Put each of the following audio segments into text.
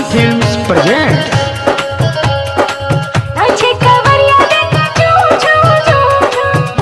Films present नाचे कवरिया देखा झूम झूम झूम झूम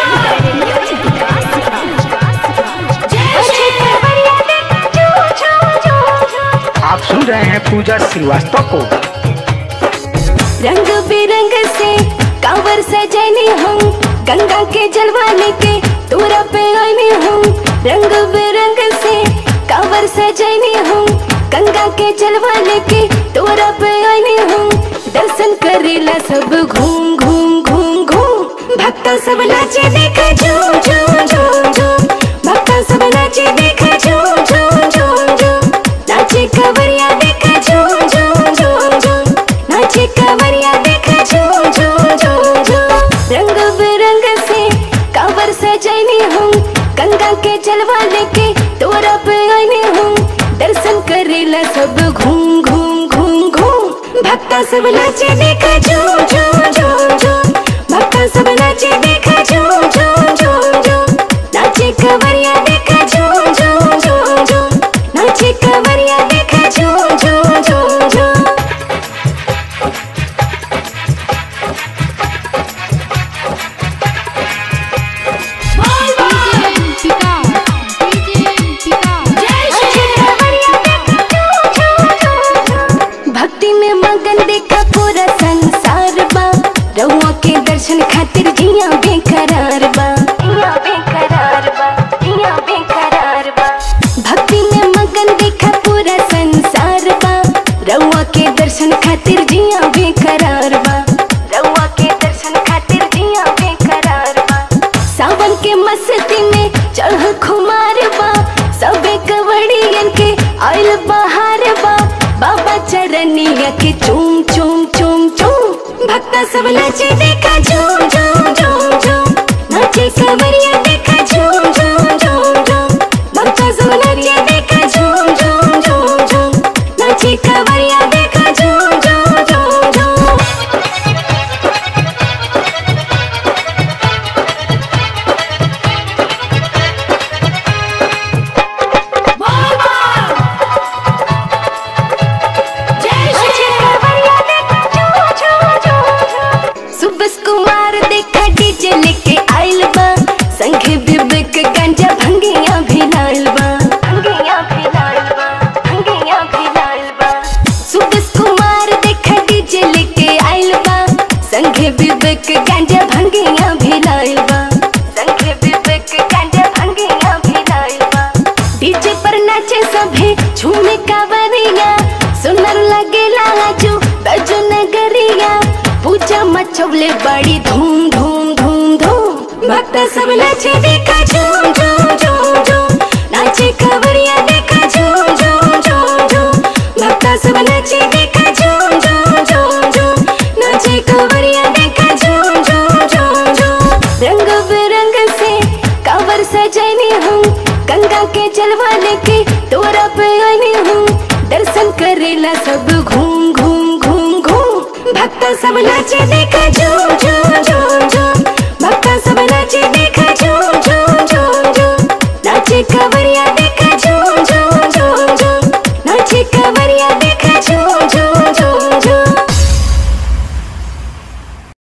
नाचे कवरिया देखा झूम झूम झूम झूम आप सुन रहे हैं पूजा श्रीवास्तव को रंग बिरंग से कांवर सजनी हूँ गंगा के जलवा लेके तोरा पे आनी हूँ रंग बिरंग से कांवर सजनी हूँ गंगा के जलवा लेके तोरा पे आनी हूँ दर्शन करेला सब घूम घूम घूम घूम भक्ता सब नाचे देखा झूम झूम झूम झूम भक्ता सब नाचे देखा झूम झूम झूम झूम नाचे कवरिया देखा झूम झूम झूम झूम नाचे कवरिया देखा झूम झूम झूम झूम रंग बिरंग से कांवर सजनी हूँ गंगा के जलवा लेके तोरा पे आनी हूँ दर्शन करेला सब घूम घूम घूम घूम भक्ता सब नाचे देखा झूम झूम झूम झूम भक्ता सब नाचे देखा झूम झूम झूम झूम नाचे कवरिया देखा झूम झूम झूम झूम नाचे कवरिया देखा झूम झूम झूम झूम भक्ति में मगन देखा पूरा संसार बा रउआ के दर्शन खातिर जिया बेकरार बा जिया बेकरार बा जिया बेकरार बा भक्ति में मगन देखा पूरा संसार बा रउआ के दर्शन खातिर जिया बेकरार बा रउआ के दर्शन खातिर जिया बेकरार बा सावन के मस्ती में चढ़ खुमार बा सबे कवड़ियन के आइल बहार बा बाबा चरनिया के चूम चूम चूम चूम भक्ता सब नाचे देखा झूम झूम झूम झूम नाचे कवरिया देखा झूम झूम झूम झूम भक्ता सब नाचे देखा झूम झूम झूम झूम नाचे कवरिया देखा झूम झूम झूम झूम सुबस कुमार देखा डीजे लेके आइल बा संगे बिबिक गंजा भंगिया भी लाल बा भंगिया भी लाल बा भंगिया भी लाल बा सुबस कुमार देखा डीजे लेके आइल बा संगे बिबिक गंजा भंगिया भी लाल बा संगे बिबिक गंजा भंगिया भी लाल बा डीजे पर नाचे सभे झूमे कावरिया सुनर लगेला आजू बजो नगरिया पूजा मचवले बड़ी धूम धूम धूम धूम भक्त सब नाचे देखा झूम झूम झूम झूम नाचे कवरिया देखा झूम झूम झूम झूम भक्त सब नाचे देखा झूम झूम झूम झूम नाचे कवरिया देखा झूम झूम झूम झूम रंग बिरंग से कावर सजनी हूँ गंगा के जलवा लेके तोरा पे आनी हूँ दर्शन करेला सब घूम घूम घूम घूम भक्ता सब नाचे देखा झूम झूम झूम झूम